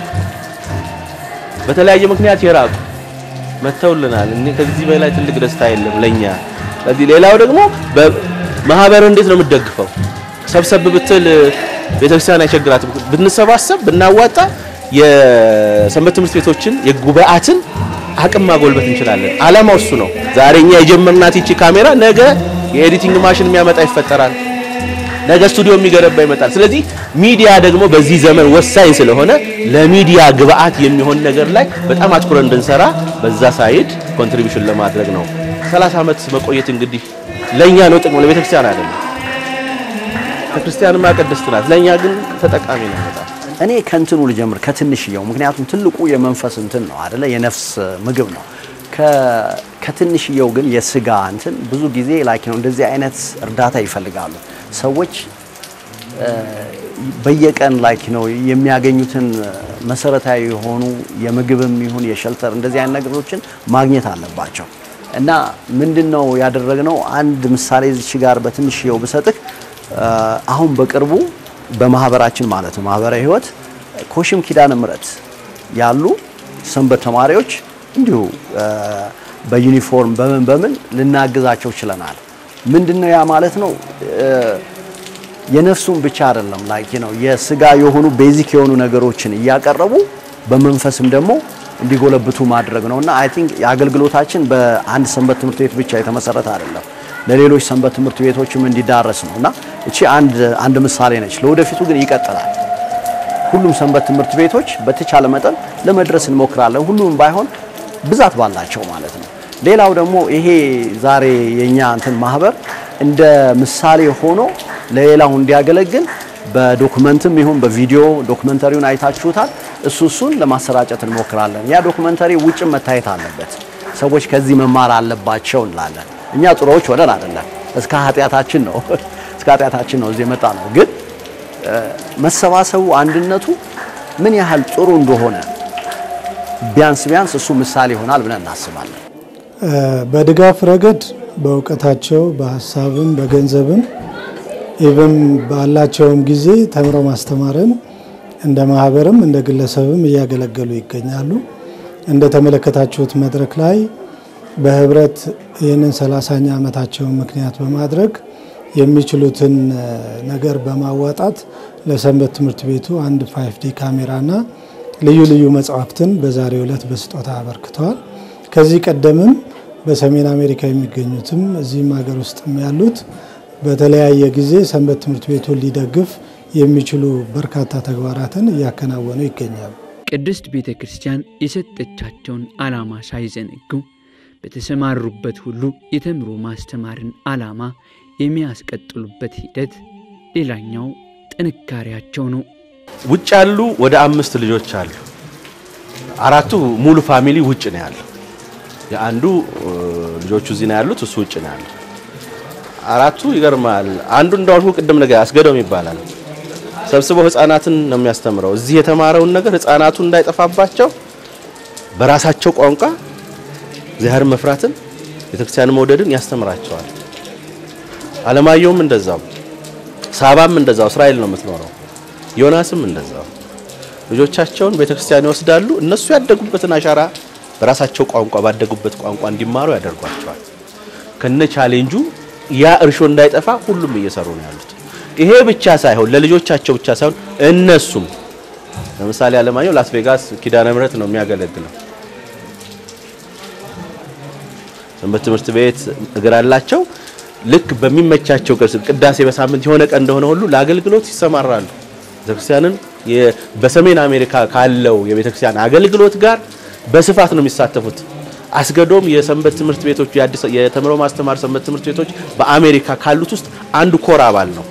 S3: በተለያየ ምክንያት የራቁ መተውልናል። እኔ ከዚህ በላይ ትልቅ ደስታ የለም ለኛ። ስለዚህ ሌላው ደግሞ ማህበር እንዴት ነው የምትደግፈው? ሰብሰብ ብትል ቤተክርስቲያን አይቸግራትም። ብንሰባሰብ ብናዋጣ የሰንበት ትምህርት ቤቶችን የጉባኤያትን አቅም ማጎልበት እንችላለን። አላማው እሱ ነው። ዛሬ እኛ የጀመርናት ይቺ ካሜራ ነገ የኤዲቲንግ ማሽን የሚያመጣ ይፈጠራል። ነገ ስቱዲዮ የሚገነባ ይመጣል። ስለዚህ ሚዲያ ደግሞ በዚህ ዘመን ወሳኝ ስለሆነ ለሚዲያ ግብአት የሚሆን ነገር ላይ በጣም አትኩረን እንድንሰራ በዛ ሳይድ ኮንትሪቢዩሽን ለማድረግ ነው። 30 ዓመት መቆየት እንግዲህ ለኛ ነው ጥቅሙ፣ ለቤተክርስቲያን አይደለም። ቤተክርስቲያንማ ቅድስት ናት፣ ለኛ ግን ተጠቃሚ ነው በጣም
S5: እኔ ከእንትኑ ልጀምር ከትንሽየው፣ ምክንያቱም ትልቁ የመንፈስ እንትን ነው አደለ? የነፍስ ምግብ ነው። ከትንሽየው ግን የስጋ እንትን ብዙ ጊዜ ላይክ ነው እንደዚህ አይነት እርዳታ ይፈልጋሉ ሰዎች በየቀን ላይክ ነው የሚያገኙትን መሰረታዊ የሆኑ የምግብም ይሁን የሸልተር እንደዚህ አይነት ነገሮችን ማግኘት አለባቸው። እና ምንድነው ያደረግነው? አንድ ምሳሌ እዚች ጋር በትንሽየው ብሰጥህ አሁን በቅርቡ በማህበራችን ማለት ነው ማህበራዊ ህይወት ኮሽም ኪዳነ ምሕረት ያሉ ሰንበት ተማሪዎች እንዲሁ በዩኒፎርም በምን በምን ልናግዛቸው ችለናል። ምንድነው ያ ማለት ነው የነፍሱን ብቻ አይደለም ላይክ ነው የስጋ የሆኑ ቤዚክ የሆኑ ነገሮችን እያቀረቡ በመንፈስም ደግሞ እንዲጎለብቱ ማድረግ ነውና አይ ቲንክ የአገልግሎታችን በአንድ ሰንበት ትምህርት ቤት ብቻ የተመሰረተ አይደለም፣ ለሌሎች ሰንበት ትምህርት ቤቶችም እንዲዳረስ ነው እና እቺ አንድ አንድ ምሳሌ ነች። ለወደፊቱ ግን ይቀጥላል። ሁሉም ሰንበት ትምህርት ቤቶች በተቻለ መጠን ለመድረስ እንሞክራለን። ሁሉም ባይሆን ብዛት ባላቸው ማለት ነው። ሌላው ደግሞ ይሄ ዛሬ የኛ እንትን ማህበር እንደ ምሳሌ ሆኖ ለሌላው እንዲያገለግል በዶክመንትም ይሁን በቪዲዮ ዶክመንተሪውን አይታችሁታል። እሱ እሱን ለማሰራጨት እንሞክራለን። ያ ዶክመንተሪ ውጭም መታየት አለበት። ሰዎች ከዚህ መማር አለባቸው እንላለን። እኛ ጥሩዎች ሆነን አይደለም፣ እስከ ኃጢአታችን ነው እስከ ኃጢአታችን ነው እዚህ የመጣ ነው። ግን መሰባሰቡ አንድነቱ ምን ያህል ጥሩ እንደሆነ ቢያንስ ቢያንስ እሱ ምሳሌ ይሆናል ብለን እናስባለን።
S7: በድጋፍ ረገድ በእውቀታቸው በሀሳብም በገንዘብም ኢቨን ባላቸውም ጊዜ ተምረው ማስተማርን እንደ ማህበርም እንደ ግለሰብም እያገለገሉ ይገኛሉ። እንደተመለከታችሁት መድረክ ላይ በህብረት ይህንን ሰላሳኛ ዓመታቸውን ምክንያት በማድረግ የሚችሉትን ነገር በማዋጣት ለሰንበት ትምህርት ቤቱ አንድ ፋይፍ ዲ ካሜራና ልዩ ልዩ መጽሐፍትን በዛሬው ዕለት በስጦታ አበርክተዋል። ከዚህ ቀደምም በሰሜን አሜሪካ የሚገኙትም እዚህም ሀገር ውስጥም ያሉት በተለያየ ጊዜ ሰንበት ትምህርት ቤቱን ሊደግፍ የሚችሉ በርካታ ተግባራትን እያከናወኑ ይገኛሉ።
S2: ቅድስት ቤተ ክርስቲያን የሰጠቻቸውን ዓላማ ሳይዘነጉ በተሰማሩበት ሁሉ የተምሮ ማስተማርን ዓላማ የሚያስቀጥሉበት ሂደት ሌላኛው ጥንካሬያቸው ነው።
S3: ውጭ ያሉ ወደ አምስት ልጆች አሉ። አራቱ ሙሉ ፋሚሊ ውጭ ነው ያለው። የአንዱ ልጆቹ እዚህ ነው ያሉት፣ እሱ ውጭ ነው ያለው። አራቱ ይገርማል። አንዱ እንዳልኩ ቅድም ነገር አስገዶም ይባላል። ሰብስበው ህፃናትን ነው የሚያስተምረው። እዚህ የተማረውን ነገር ህፃናቱ እንዳይጠፋባቸው በራሳቸው ቋንቋ እግዚአብሔርን መፍራትን ቤተክርስቲያን መውደድን ያስተምራቸዋል። አለማየሁም እንደዛው፣ ሳባም እንደዛው እስራኤል ነው የምትኖረው። ዮናስም እንደዛው ልጆቻቸውን ቤተክርስቲያን ይወስዳሉ። እነሱ ያደጉበትን አሻራ በራሳቸው ቋንቋ ባደጉበት ቋንቋ እንዲማሩ ያደርጓቸዋል። ከነ ቻሌንጁ ያ እርሾ እንዳይጠፋ ሁሉም እየሰሩ ነው ያሉት። ይሄ ብቻ ሳይሆን ለልጆቻቸው ብቻ ሳይሆን እነሱም ለምሳሌ አለማየሁ ላስ ቬጋስ ኪዳነ ምሕረት ነው የሚያገለግለው። ሰንበት ትምህርት ቤት እግር አላቸው። ልክ በሚመቻቸው ቅዳሴ በሳምንት የሆነ ቀን እንደሆነ ሁሉ ለአገልግሎት ይሰማራሉ። ቤተክርስቲያንን በሰሜን አሜሪካ ካለው የቤተክርስቲያን አገልግሎት ጋር በስፋት ነው የሚሳተፉት። አስገዶም የሰንበት ትምህርት ቤቶች የአዲስ የተምሮ ማስተማር ሰንበት ትምህርት ቤቶች በአሜሪካ ካሉት ውስጥ አንዱ ኮር አባል ነው።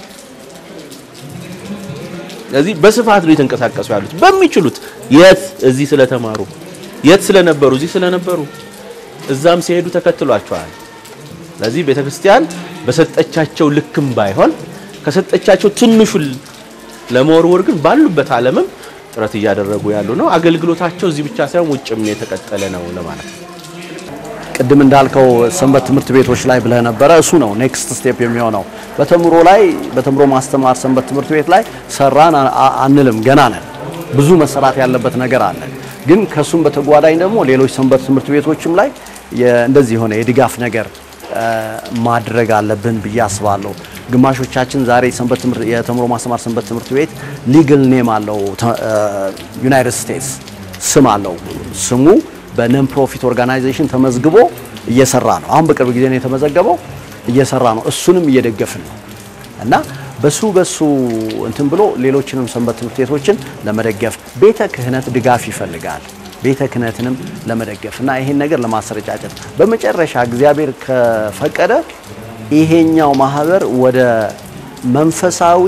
S3: ስለዚህ በስፋት ነው የተንቀሳቀሱ ያሉት በሚችሉት የት እዚህ ስለተማሩ የት ስለነበሩ እዚህ ስለነበሩ እዛም ሲሄዱ ተከትሏቸዋል። ስለዚህ ቤተክርስቲያን በሰጠቻቸው ልክም ባይሆን ከሰጠቻቸው ትንሹን ለመወርወር ግን ባሉበት ዓለምም ጥረት እያደረጉ ያሉ ነው። አገልግሎታቸው እዚህ ብቻ ሳይሆን ውጭም የተቀጠለ ነው ለማለት ነው።
S5: ቅድም እንዳልከው ሰንበት ትምህርት ቤቶች ላይ ብለህ ነበረ። እሱ ነው ኔክስት ስቴፕ የሚሆነው። በተምሮ ላይ በተምሮ ማስተማር ሰንበት ትምህርት ቤት ላይ ሰራን አንልም፣ ገና ነን። ብዙ መሰራት ያለበት ነገር አለ። ግን ከሱም በተጓዳኝ ደግሞ ሌሎች ሰንበት ትምህርት ቤቶችም ላይ እንደዚህ የሆነ የድጋፍ ነገር ማድረግ አለብን ብዬ አስባለሁ። ግማሾቻችን ዛሬ ሰንበት ትምህርት የተምሮ ማስተማር ሰንበት ትምህርት ቤት ሊግል ኔም አለው፣ ዩናይትድ ስቴትስ ስም አለው። ስሙ በነን ፕሮፊት ኦርጋናይዜሽን ተመዝግቦ እየሰራ ነው። አሁን በቅርብ ጊዜ ነው የተመዘገበው፣ እየሰራ ነው። እሱንም እየደገፍን ነው እና በሱ በሱ እንትን ብሎ ሌሎችንም ሰንበት ትምህርት ቤቶችን ለመደገፍ ቤተ ክህነት ድጋፍ ይፈልጋል። ቤተ ክህነትንም ለመደገፍ እና ይሄን ነገር ለማሰረጫጨት በመጨረሻ እግዚአብሔር ከፈቀደ ይሄኛው ማህበር ወደ መንፈሳዊ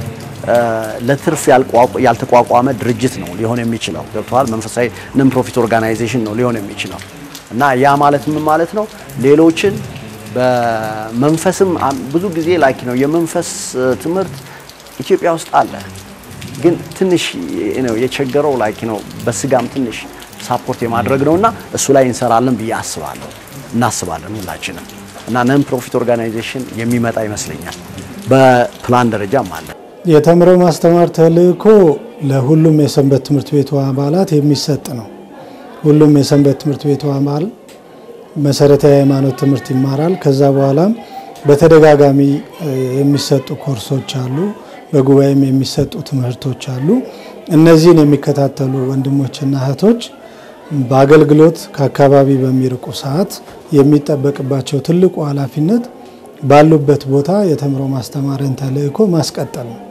S5: ለትርፍ ያልተቋቋመ ድርጅት ነው ሊሆን የሚችለው። ገብተዋል። መንፈሳዊ ነን ፕሮፊት ኦርጋናይዜሽን ነው ሊሆን የሚችለው እና ያ ማለት ምን ማለት ነው? ሌሎችን በመንፈስም ብዙ ጊዜ ላኪ ነው የመንፈስ ትምህርት ኢትዮጵያ ውስጥ አለ፣ ግን ትንሽ ነው የቸገረው ላኪ ነው በስጋም ትንሽ ሳፖርት የማድረግ ነውና እሱ ላይ እንሰራለን ብዬ አስባለሁ እናስባለን ሁላችንም እና ነን ፕሮፊት ኦርጋናይዜሽን የሚመጣ ይመስለኛል። በፕላን ደረጃም አለ።
S7: የተምሮ ማስተማር ተልእኮ ለሁሉም የሰንበት ትምህርት ቤቱ አባላት የሚሰጥ ነው። ሁሉም የሰንበት ትምህርት ቤቱ አባል መሰረታዊ የሃይማኖት ትምህርት ይማራል። ከዛ በኋላም በተደጋጋሚ የሚሰጡ ኮርሶች አሉ። በጉባኤም የሚሰጡ ትምህርቶች አሉ። እነዚህን የሚከታተሉ ወንድሞችና እህቶች በአገልግሎት ከአካባቢ በሚርቁ ሰዓት የሚጠበቅባቸው ትልቁ ኃላፊነት ባሉበት ቦታ የተምሮ ማስተማርን ተልእኮ ማስቀጠል ነው።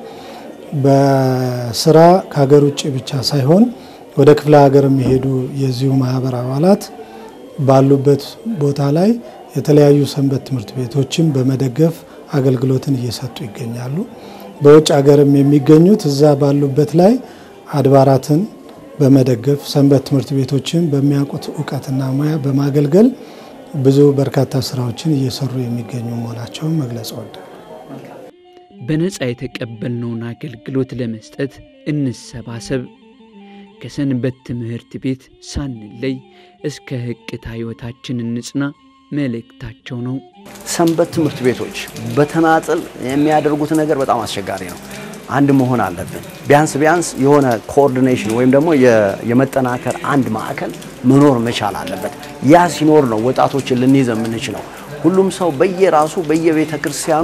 S7: በስራ ከሀገር ውጭ ብቻ ሳይሆን ወደ ክፍለ ሀገር የሚሄዱ የዚሁ ማህበር አባላት ባሉበት ቦታ ላይ የተለያዩ ሰንበት ትምህርት ቤቶችን በመደገፍ አገልግሎትን እየሰጡ ይገኛሉ። በውጭ ሀገርም የሚገኙት እዛ ባሉበት ላይ አድባራትን በመደገፍ ሰንበት ትምህርት ቤቶችን በሚያውቁት እውቀትና ሙያ በማገልገል ብዙ በርካታ ስራዎችን እየሰሩ የሚገኙ መሆናቸውን መግለጽ ወዳል።
S2: በነፃ የተቀበልነውን አገልግሎት ለመስጠት እንሰባሰብ። ከሰንበት ትምህርት ቤት ሳንለይ እስከ ህቅታ ህይወታችን እንጽና መልእክታቸው ነው።
S5: ሰንበት ትምህርት ቤቶች በተናጥል የሚያደርጉት ነገር በጣም አስቸጋሪ ነው። አንድ መሆን አለብን። ቢያንስ ቢያንስ የሆነ ኮኦርዲኔሽን ወይም ደግሞ የመጠናከር አንድ ማዕከል መኖር መቻል አለበት። ያ ሲኖር ነው ወጣቶችን ልንይዝ የምንችለው። ሁሉም ሰው በየራሱ በየቤተ ክርስቲያኑ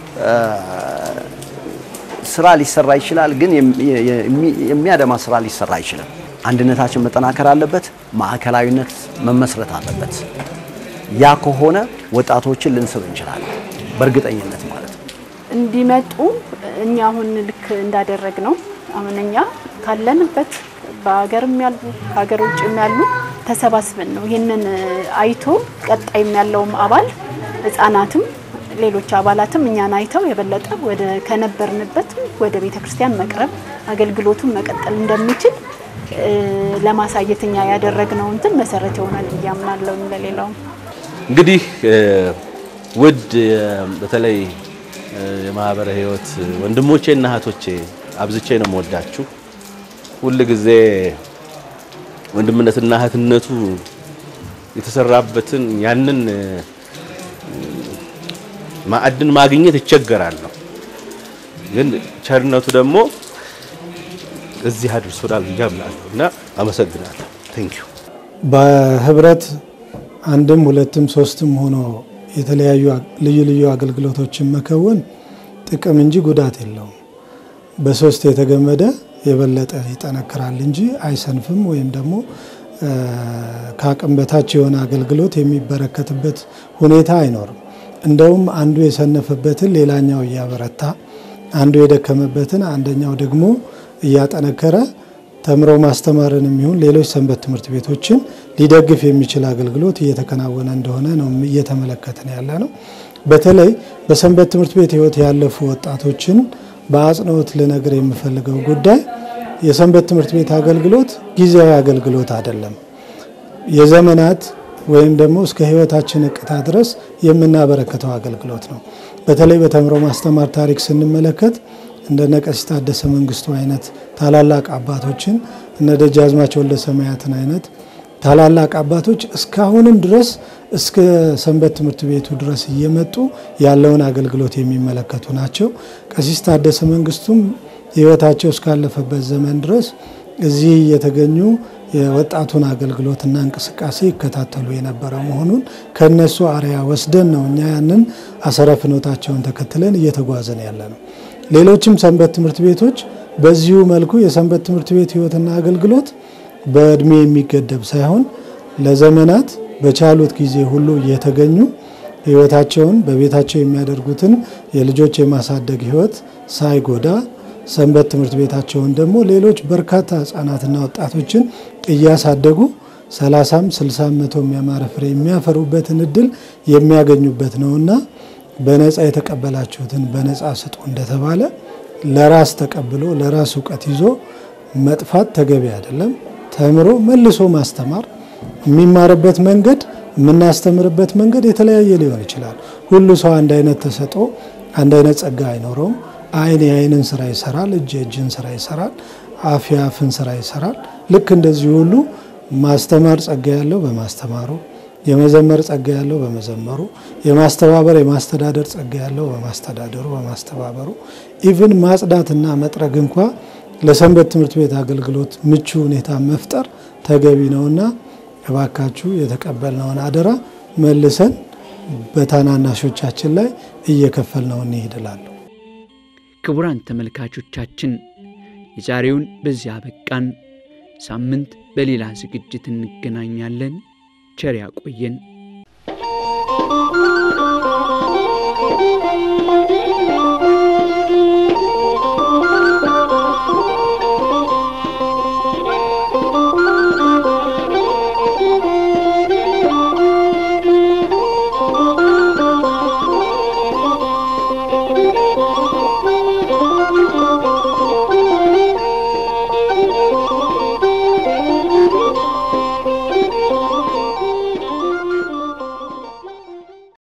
S5: ስራ ሊሰራ ይችላል፣ ግን የሚያደማ ስራ ሊሰራ አይችልም። አንድነታችን መጠናከር አለበት። ማዕከላዊነት መመስረት አለበት። ያ ከሆነ ወጣቶችን ልንስብ እንችላለን፣ በእርግጠኝነት ማለት ነው።
S6: እንዲመጡ እኛ አሁን ልክ እንዳደረግ ነው። አሁን እኛ ካለንበት በሀገርም ያሉ ከሀገር ውጭም ያሉ ተሰባስበን ነው ይህንን አይቶ ቀጣይም ያለውም አባል ህጻናትም ሌሎች አባላትም እኛን አይተው የበለጠ ወደ ከነበርንበት ወደ ቤተ ክርስቲያን መቅረብ አገልግሎቱን መቀጠል እንደሚችል ለማሳየት እኛ ያደረግነው እንትን መሰረት ይሆናል ብዬ አምናለሁ። ለሌላውም
S3: እንግዲህ ውድ በተለይ የማህበረ ህይወት ወንድሞቼና እህቶቼ አብዝቼ ነው የምወዳችሁ። ሁል ጊዜ ወንድምነትና እህትነቱ የተሰራበትን ያንን ማዕድን ማግኘት ይቸገራለሁ። ግን ቸርነቱ ደግሞ እዚህ አድርሶናል ብዬ አምናለሁ እና አመሰግናለሁ። ቴንክ ዩ።
S7: በህብረት አንድም ሁለትም ሶስትም ሆኖ የተለያዩ ልዩ ልዩ አገልግሎቶችን መከወን ጥቅም እንጂ ጉዳት የለውም። በሶስት የተገመደ የበለጠ ይጠነክራል እንጂ አይሰንፍም ወይም ደግሞ ከአቅም በታች የሆነ አገልግሎት የሚበረከትበት ሁኔታ አይኖርም። እንደውም አንዱ የሰነፈበትን ሌላኛው እያበረታ፣ አንዱ የደከመበትን አንደኛው ደግሞ እያጠነከረ ተምሮ ማስተማርን የሚሆን ሌሎች ሰንበት ትምህርት ቤቶችን ሊደግፍ የሚችል አገልግሎት እየተከናወነ እንደሆነ ነው እየተመለከትን ያለ ነው። በተለይ በሰንበት ትምህርት ቤት ህይወት ያለፉ ወጣቶችን በአጽንኦት ልነግር የምፈልገው ጉዳይ የሰንበት ትምህርት ቤት አገልግሎት ጊዜያዊ አገልግሎት አይደለም። የዘመናት ወይም ደግሞ እስከ ህይወታችን እቅታ ድረስ የምናበረከተው አገልግሎት ነው። በተለይ በተምሮ ማስተማር ታሪክ ስንመለከት እንደነ ቀሲስ ታደሰ መንግስቱ አይነት ታላላቅ አባቶችን እነ ደጃዝማች ወልደ ሰማያትን አይነት ታላላቅ አባቶች እስካሁንም ድረስ እስከ ሰንበት ትምህርት ቤቱ ድረስ እየመጡ ያለውን አገልግሎት የሚመለከቱ ናቸው። ቀሲስ ታደሰ መንግስቱም ህይወታቸው እስካለፈበት ዘመን ድረስ እዚህ እየተገኙ የወጣቱን አገልግሎትና እንቅስቃሴ ይከታተሉ የነበረ መሆኑን ከነሱ አርያ ወስደን ነው እኛ ያንን አሰረ ፍኖታቸውን ተከትለን እየተጓዘን ያለ ነው። ሌሎችም ሰንበት ትምህርት ቤቶች በዚሁ መልኩ የሰንበት ትምህርት ቤት ህይወትና አገልግሎት በእድሜ የሚገደብ ሳይሆን ለዘመናት በቻሉት ጊዜ ሁሉ እየተገኙ ህይወታቸውን በቤታቸው የሚያደርጉትን የልጆች የማሳደግ ህይወት ሳይጎዳ ሰንበት ትምህርት ቤታቸውን ደግሞ ሌሎች በርካታ ህጻናትና ወጣቶችን እያሳደጉ ሰላሳም ስልሳም መቶም ያማረ ፍሬ የሚያፈሩበትን እድል የሚያገኙበት ነውና በነፃ የተቀበላችሁትን በነፃ ስጡ እንደተባለ ለራስ ተቀብሎ ለራስ እውቀት ይዞ መጥፋት ተገቢ አይደለም። ተምሮ መልሶ ማስተማር የሚማርበት መንገድ የምናስተምርበት መንገድ የተለያየ ሊሆን ይችላል። ሁሉ ሰው አንድ አይነት ተሰጥኦ አንድ አይነት ጸጋ አይኖረውም። አይን የአይንን ስራ ይሰራል፣ እጅ የእጅን ስራ ይሰራል፣ አፍ የአፍን ስራ ይሰራል። ልክ እንደዚህ ሁሉ ማስተማር ጸጋ ያለው በማስተማሩ የመዘመር ጸጋ ያለው በመዘመሩ የማስተባበር የማስተዳደር ጸጋ ያለው በማስተዳደሩ በማስተባበሩ ኢቭን ማጽዳትና መጥረግ እንኳ ለሰንበት ትምህርት ቤት አገልግሎት ምቹ ሁኔታ መፍጠር ተገቢ ነውና እባካችሁ የተቀበልነውን አደራ መልሰን በታናናሾቻችን ላይ እየከፈልነው እንሂድ እላለሁ።
S2: ክቡራን ተመልካቾቻችን የዛሬውን በዚያ በቃን። ሳምንት በሌላ ዝግጅት እንገናኛለን። ቸር ያቆየን።
S10: Thank you.